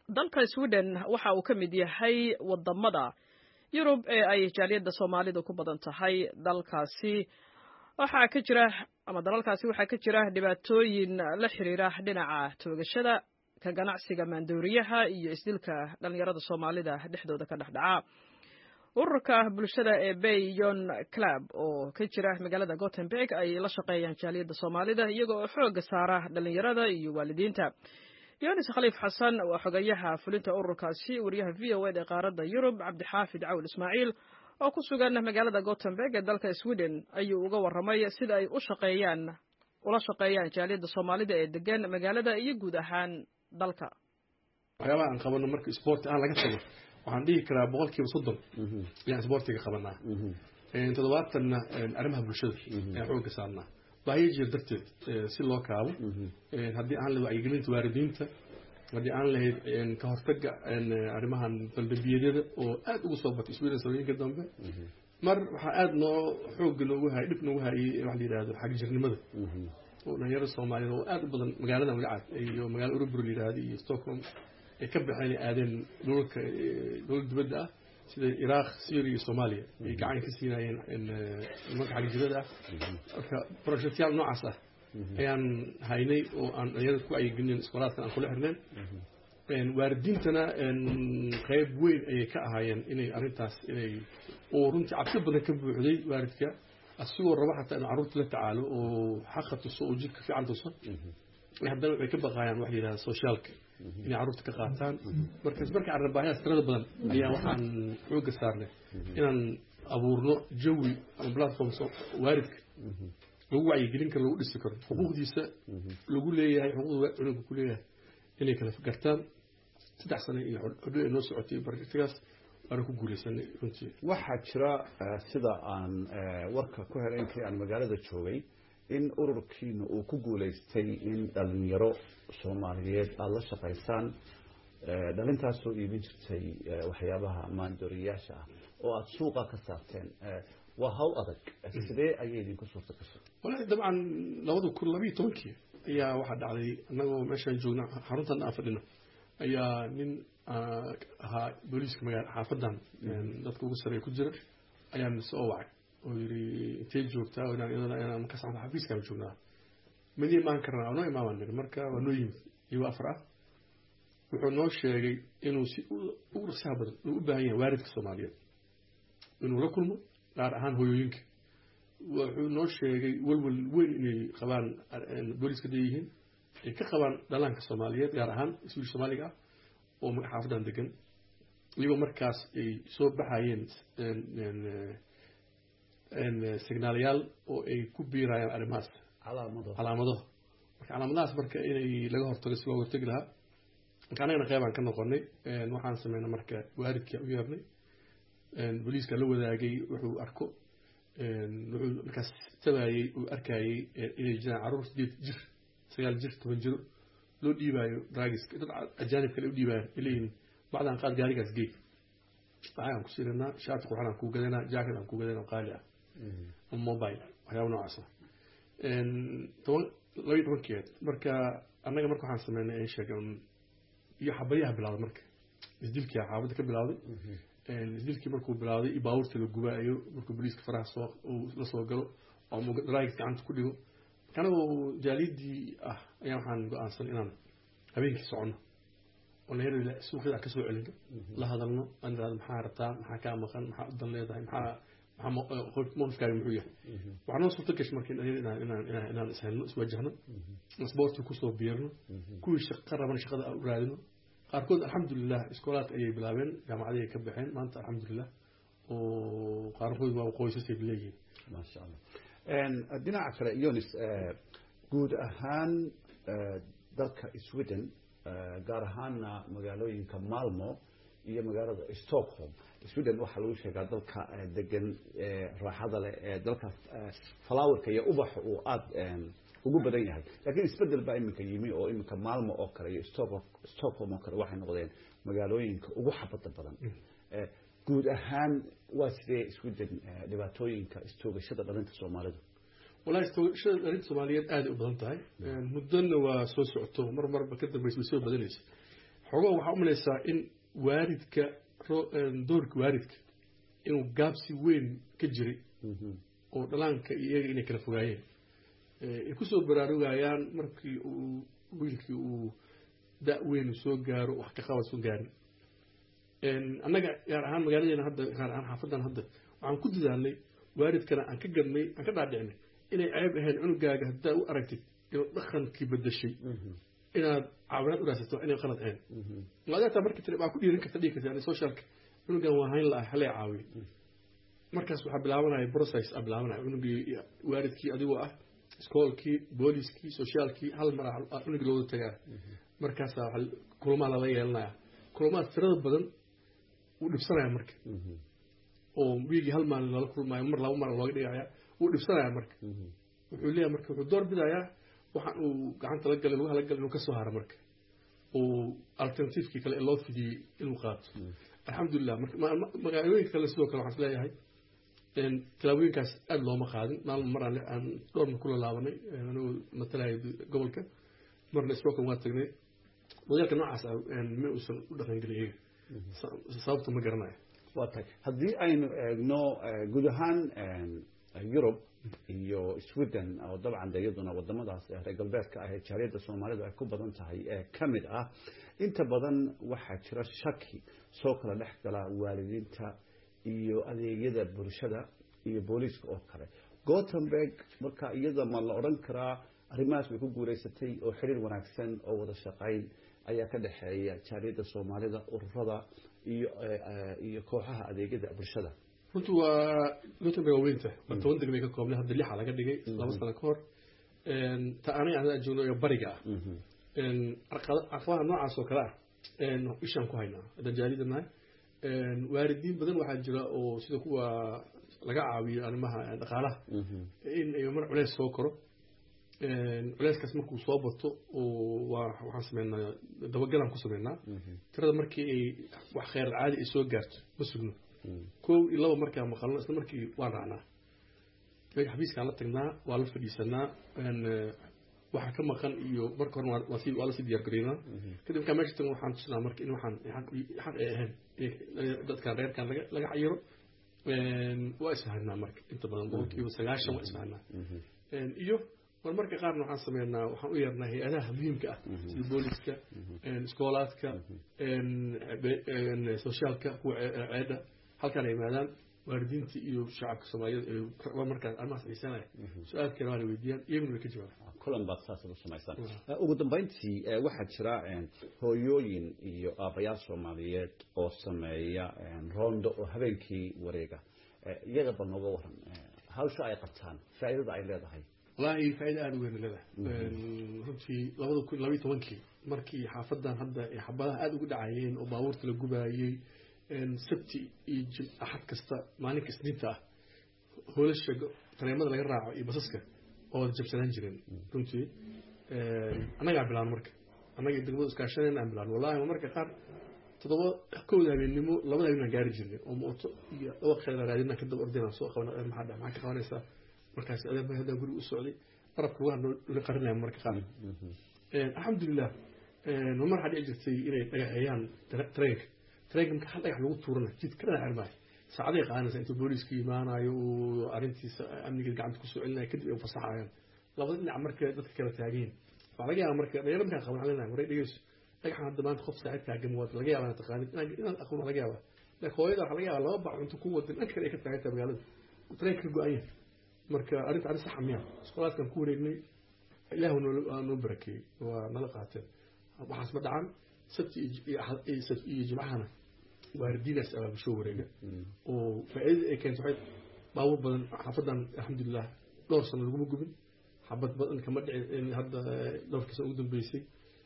dalka sweden waxa uu ka mid yahay wadamada yurub ee ay jaaliyadda soomaalidu ku badan tahay dalkaasi waxaa ka jira ama dalalkaasi waxaa ka jira dhibaatooyin la xiriira dhinaca toogashada ka ganacsiga maandooriyaha iyo isdilka dhalinyarada soomaalida dhexdooda ka dhexdhaca ururka bulshada ee bayon club oo ka jira magaalada gothenburg ay la shaqeeyaan jaaliyadda soomaalida iyaga oo xooga saara dhalinyarada iyo waalidiinta yonis khaliif xasan waa xogayaha fulinta ururkaasi wariyaha v o ed ee qaaradda yurub cabdixaafid cawl ismaaciil oo ku sugan magaalada gothenburg ee dalka sweden ayuu uga warramay sida ay u shaqeeyaan ula shaqeeyaan jaaliyadda soomaalida ee degan magaalada iyo guud ahaan dalka waxyaabaha aan qabano marka isboorti aan laga tago waxaan dhihi karaa boqol kiiba soddon ayaan isboortiga qabanaa toddobaatanna arrimaha bulshada ayaan xooga saarnaa baahiya jir darteed si loo kaabo haddii aan lahayd wacyigelinta waalidiinta haddii aan lahayd ka hortaga arrimahan baldambiyadada oo aad ugu soo batay sweden sanooyinka dambe mar waxaa aada noo xooga noogu hayay dhib noogu hayay waxa la yidhahdo xagjirnimada oo dhalinyarada soomaaliyeed oo aada u badan magaalada magacaad iyo magaala urubur la yidhahdo iyo stockholm ay ka baxeen ay aadeen dhulalka dowlad dibadda ah sida iraq syria iyo soomaaliya ay gacan ka siinayeen nimanka xagjirada ah marka projectyaal noocaas ah ayaan haynay oo aan dhalinyarada ku wacyigelinen iskoolaadkan aan kula xirneen waalidiintana qeyb weyn ayay ka ahaayeen inay arrintaas inay oo runtii cabsi badan ka buuxday waalidka asigoo raba xataa inuu carruurta la tacaalo oo xaqa tuso oo jidka fiican tuso haddana waxay ka baqaayaan waxa la yidhahda sociaalka inay carruurta ka qaataan markaas marka carabaahayaas tirada badan ayaa waxaan xooga saarnay inaan abuurno jawi ama platform waalidka lagu wacyigelin karo lagu dhisi karo xuquuqdiisa lagu leeyahay xuquuqda cunugga ku leeyahay inay kala gartaan saddex sano iyo xodho ay noo socotay bartigaas waana ku guulaysanay runtii waxaa jira sida aan warka ku helay intii aan magaalada joogay in ururkiina uu ku guulaystay in dhalinyaro soomaaliyeed aada la shaqaysaan dhalintaasoo iibin jirtay waxyaabaha maandooriyaasha ah oo aada suuqa ka saarteen waa hawl adag sidee ayay idinku suurta gashay walahi dabcan labada kun labiiyo tobankii ayaa waxaa dhacday annagoo meeshaan joogna xaruntan aan fadhino ayaa nin ahaa booliiska magaala xaafadan dadka ugu sareeya ku jira ayaan soo wacay oo yidhi intay joogtaa inaan iyadana inaan markaas aan xafiiskaan joognaa mid imaan karnaa noo imaamaan niri marka waa noo yimid iyagoo afar ah wuxuu noo sheegay inuu si ugu dhaqsaha badan uu u baahan yahay waalidka soomaaliyeed inuu la kulmo gaar ahaan hoyooyinka wuxuu noo sheegay walwal weyn inay qabaan booliiska leeyihiin ay ka qabaan dhalaanka soomaaliyeed gaar ahaan iswiil soomaaliga ah oo xaafadan degan iyagoo markaas ay soo baxayeen signaalayaal oo ay ku biirayaan arrimahaas calaamado calaamado marka calaamadahaas marka inay laga hortago si looga hortagi lahaa marka annagana qeybaan ka noqonay waxaan sameynay marka waalidkii u yeernay booliiska la wadaagay wuxuu arko wuxuu markaas tabayey uu arkayey inay jiraan carruur sideed jir sagaal jir toban jiro loo dhiibaayo draagiska dad ajaanib kale u dhiibaayo ileeyihin bacdaan qaad gaarigaas geey lacag aan ku siiranaa shaati qurxan aan kuu gadanaa jacket aan kuu gadanaa oo qaali ah ama mobile waxyaaba noocaas ah toban labaiyo tobankeed marka annaga marka waxaan sameynay ay sheegeen iyo xabadyaha bilaaday marka isdilkii xaafadda ka bilaaday isdilkii markuu bilaaday iyo baabuurta la gubaayo markuu booliiska faraha soo la soo galo oo draagiis gacanta ku dhigo marka anagoo jaaliyadii ah ayaa waxaan go-aansan inaan habeenkii soconno oo dhalinyarada suuqyada ka soo celino la hadalno aan irahdo maxaa rabtaa maxaa kaa maqan maxaa udan leedahay maxaa maxaa mowqifkaaga muxuu yahay waxaa noo suurta gashay marka inaan inaan inaan inaan ishelno iswajahno isboortii kusoo biirno kuwii shaqo raban shaqada u raadino qaarkood alxamdulilah iskoolaadka ayay bilaabeen jaamacaday ay ka baxeen maanta alxamdulilah oo qaarkood waa qoysasay leeyihiin maasha allah dhinaca kale yonis guud ahaan dalka sweden gaar ahaana magaalooyinka malmo iyo magaalada stockholm sweden waxaa lagu sheegaa dalka degan raaxada leh ee dalka flowerka iyo ubaxa uu aada ugu badan yahay laakiin isbedel baa iminka yimi oo iminka maalmo oo kale iyo stockholm oo kale waxay noqdeen magaalooyinka ugu xabada badan guud ahaan waa sidee sweden dhibaatooyinka istoogashada dhalinta soomaalidu walahi istoogashada dhalinta soomaaliyeed aaday u badan tahay muddona waa soo socoto mar marba ka dambaysa way soo badanaysa xogo waxaa u malaysaa in waaridka doorka waaridka inuu gaabsi weyn ka jiray oo dhalaanka iyo iyaga inay kala fogaayeen ay kusoo baraarugayaan markii uu wiilkii uu da- weyn soo gaaro wax ka qabad soo gaarin annaga gaar ahaan magaaladeena hadda gaar ahaan xaafadan hadda waxaan ku dadaalnay waalidkana aan ka gadnay aan ka dhaadhicinay inay ceeb ahayn cunugaaga haddaa u aragtid inuu dhaqankii bedeshay inaad caawinaad u raadsato inay qalad ahayn maadeetaa markii tiri baa ku dhiirin karta dhigi karta socialka cunugan waa hayn la-ah halay caawiyo markaas waxaa bilaabanaya process a bilaabanaya cunugii waalidkii adigoo ah iskoolkii booliskii sociaalkii hal mar cunugii looda tagaa markaasaa kulamaa lala yeelanaya kulamaad tirada badan wuu dhibsanaya marka oo wiigii hal maalin lala kulmaayo mar laba mar looga dhigaya wuu dhibsanaya marka wuxuu leeyahay marka wuxuu door bidayaa waxaan uu gacanta la galay lugaha la galay inuu ka soo haro marka oo alternativekii kale ee loo fidiyey inuu qaato alxamdulilah magaalooyinka kale sidoo kale waxaan is leeyahay tilaabooyinkaas aada looma qaadin maalin mar aan dhowrna kula laabanay anigoo matalaya gobolka marna stockholm waa tagnay modeelka noocaas ah ma uusan u dhaqangelin iyaga sababta ma garanayo waa tahay haddii aynu eegno guud ahaan yurub iyo sweden oo dabcan de iyaduna wadamadaas reer galbeedka ah ee jaariyadda soomaalidu ay ku badan tahay ee ka mid ah inta badan waxaa jira shaki soo kala dhex gala waalidiinta iyo adeegyada bulshada iyo booliiska oo kale gothenburg marka iyada ma la odhan karaa arrimahaas way ku guuleysatay oo xiriir wanaagsan oo wada shaqayn ayaa ka dhexeeya jaariyadda soomaalida ururada iyo iyo kooxaha adeegyada bulshada runtu waa gothenburg waa weynta waa toban degmay ka koobnay hadda lixa laga dhigay laba sano ka hor ta anay aan joogno ee bariga ah caqabadaha noocaas oo kale ah ishaan ku haynaa haddaan jaalida nahay waalidiin badan waxaa jira oo sida kuwa laga caawiyo arrimaha dhaqaalaha in ay mar culeys soo koro culeyskaas markuu soo bato oo waa waxaan sameynaa dabagalaan ku sameynaa tirada markii ay wax kheyr caadi ay soo gaarto ma sugno kow iyo laba markaa maqalno isla markii waan raacnaa xafiiskaan la tagnaa waa la fadhiisanaa waxa ka maqan iyo marka horena waa lasii diyaar gareynaa kadib markaa meesha tagan waxaan tusinaa marka in waxaan xaq ay ahayn dadkan reerkan laga xayiro waa isfahanaa marka inta badan boqolkiiba sagaashan waa isfahanaa iyo mar marka qaarna waxaan sameynaa waxaan u yeernaa hay-adaha muhiimka ah sida booliska iskoolaadka sociaalka kuwa ceedha halkaan ay yimaadaan waalidiinta iyo shacabka soomaaliyed markaas arrimahaas xiisanaya su-aalkeena waana weydiiyaan iyaguna way ka jawaabaan kulan baad saas u samaysaan ugu dambeyntii waxaa jira hooyooyin iyo aabayaal soomaaliyeed oo sameeya roondo oo habeenkii wareega iyaga bal nooga waran hawsha ay qabtaan faa'iidada ay leedahay wallaahi faa'iida aada u weyn leedahay runtii labada kun labayo tobankii markii xaafadan hadda ay xabadaha aada ugu dhacayeen oo baabuurta la gubaayey sabti iyo jim axad kasta maalinka isniinta ah hoolasha tareemada laga raaco iyo basaska oo wada jabsanaan jireen runtii annagaa bilaan marka annaga degmada iskaashanayna aan bilaan wallahi marka qaar toddoba kowda habeennimo labada habeen aan gaari jirnay oo mooto iyo dhawaqeeda raadinaan kadaba ordinaan soo qaban maxaa dha maxaa ka qabanaysaa markaas adeer bay haddaan guriga u socday qarabka lugaha noo qarinaya marka qaar alxamdulilah mar waxaa dhici jirtay inay dhagaxeeyaan tareenka tareenka marka hal dhagax lagu tuurana jidka ka dhagax maayo saacaday qaadanaysaa intuu booliiska imaanayo uu arrintiisa amniga gacanta kusoo celinaya kadib ay fasaxayaan labada dhinac marka dadka kala taageen waxaa laga yaabaa marka dhalinyaro markaan qaban lenahay waray dhegeyso dhagaxan hadda maanta qof saaxiib taagan waad laga yaabaa inaad taqaanid inaad aqoon laga yaabaa laakiin hooyada waxaa laga yaabaa laba bac cunto ku wadan dhanka kale ay ka taagan tahay magaalada tareenka ka go-an yahay marka arrinta arrin saxa miya iskolaadkan ku wareegnay ilaahu noo barakeeyey waa nala qaateen waxaas ma dhacan sabti iyo jimcahana waaridiinaas abaabusho wareega oo faa'iidada ay keento waxay baabuur badan xaafadan alxamdulilah dhowr sano laguma gubin xabad badan kama dhicin hadda dhowrkii sano ugu dambeysay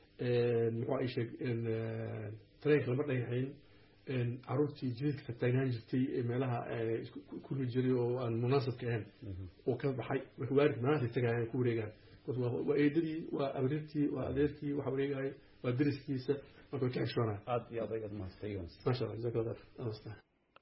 muxuu ay sheeg tareenka lama dhagaxayn caruurtii jidadka tataagnaan jirtay ee meelaha kulmi jiray oo aan munaasabka ahayn oo ka baxay marka waalidka maanaasay tagayaan ku wareegaan waa eedadii waa abrirtii waa adeerkii waxa wareegaya waa deriskiisa marka way ka xishoonaa aad iyo aad ayaad mahadsan maasha allah jazaak allah khayr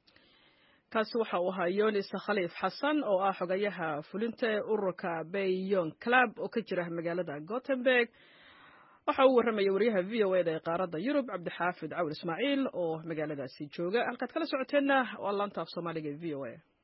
kaasi waxa uu ahaa yonis khaliif xasan oo ah xogayaha fulinta ee ururka bayon club oo ka jira magaalada gothenburg waxa uu warramaya wariyaha v o eda ee qaaradda yurub cabdixaafid cawil ismaaciil oo magaaladaasi jooga halkaad kala socoteenna waa laanta af soomaaliga e v o a